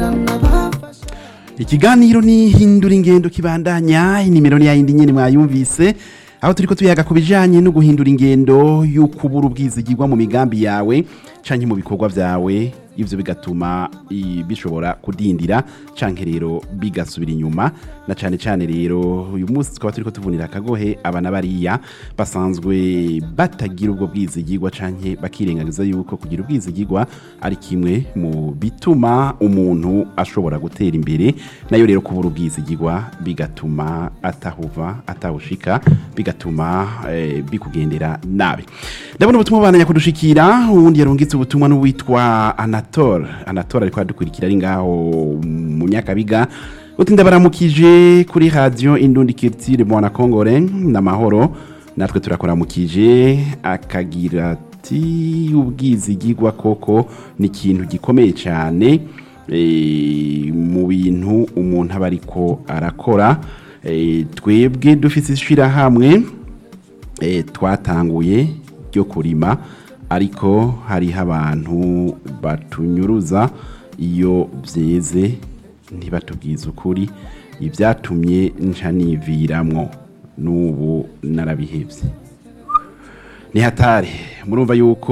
ikiganiro ni hindura ingendo kibandanya inimero ni yayindi nyene mwayumvise aho turiko tuyaga ku bijanye no guhindura ingendo y'ukubura ubwizigirwa mu migambi yawe canke mu bikorwa vyawe ivyo bigatuma i- bishobora kudindira canke rero bigasubira inyuma na cane cane rero uyu munsi tukaba turiko tuvunira akagohe abana bariya basanzwe batagira ubwo bwizigirwa canke bakirengagiza yuko kugira ubwizigirwa ari kimwe mu bituma umuntu ashobora gutera imbere nayo rero kubura ubwizigirwa bigatuma atahuva atawushika bigatuma eh, bikugendera nabi ndabona ubutumwa bubandanya kudushikira uwundi yarungitse ubutumwa n'uwitwa anatole anatole ariko adukurikira ari ngaho mu nyakabiga uti ndabaramukije kuri radio indundi kirtire mwana kongore n'amahoro natwe turakuramukije akagira ati ubwizigirwa koko ni ikintu gikomeye cyane eh, mu bintu umuntu aba ariko arakora Eh, twebwe dufite ishyirahamwe eh, twatanguye ryo kurima ariko hariho abantu batunyuruza iyo byeze ntibatubwize ukuri ibyatumye nca niviramwo n'ubu narabihebye ni hatari murumva yuko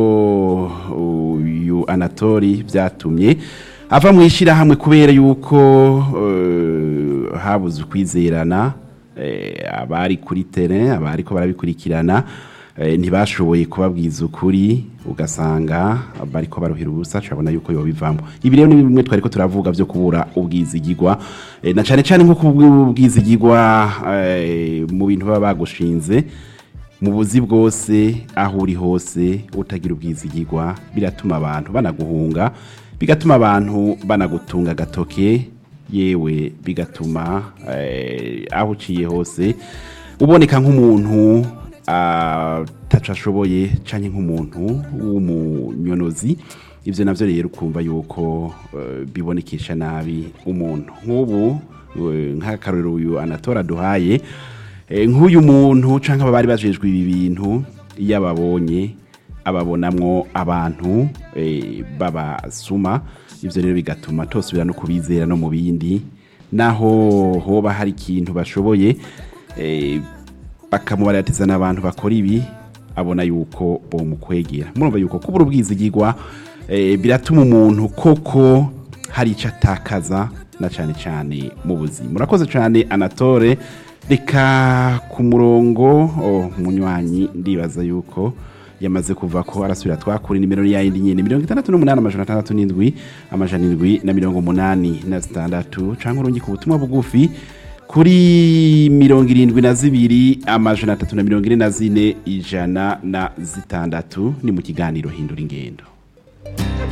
uyu anatori byatumye ava mu ishyirahamwe kubera yuko eh, habuze ukwizerana eh, abari kuri tere abari ko barabikurikirana eh, ntibashoboye kubabwiza ukuri ugasanga bariko baruhira ubusa turabona yuko yobivamo ibi rero ni bimwe twariko turavuga byo kubura ubwizigirwa eh, na cane cane nko kubura ubwizigirwa eh, mu bintu baba bagushinze mu buzi bwose aho uri hose utagira ubwizigirwa biratuma abantu banaguhunga bigatuma abantu banagutunga agatoke yewe bigatuma eh, aho uciye hose uboneka nk'umuntu ataco ashoboye canke nk'umuntu w'umunyonozi ivyo navyo rero ukumva yuko eh, bibonekesha nabi umuntu nk'ubu eh, nk'akarorero uyu anatora duhaye Eh, nk'uyu muntu canke aba bari bajejwe ibi bintu iyo ababonye ababonamwo abantu eh, babasuma ivyo rero bigatuma tosubira no kubizera no mu bindi naho hoba hari ikintu bashoboye eh, bakamubaratiza n'abantu bakora ibi abona yuko bomukwegera murumva yuko kubura ubwizigirwa eh, biratuma umuntu koko hari icyo atakaza na cyane cyane mu buzima murakoze cyane anatole reka ku murongo oh, munywanyi ndibaza yuko yamaze kuva ko arasubira twakura nimero ya yindi nyene mirongo itandatu n'umunani amajana atandatu n'indwi amajana indwi na mirongo umunani na zitandatu canke urungi ku butumwa bugufi kuri mirongo irindwi na zibiri amajana atatu na mirongo ine na zine ijana na zitandatu ni mu kiganiro hindura ingendo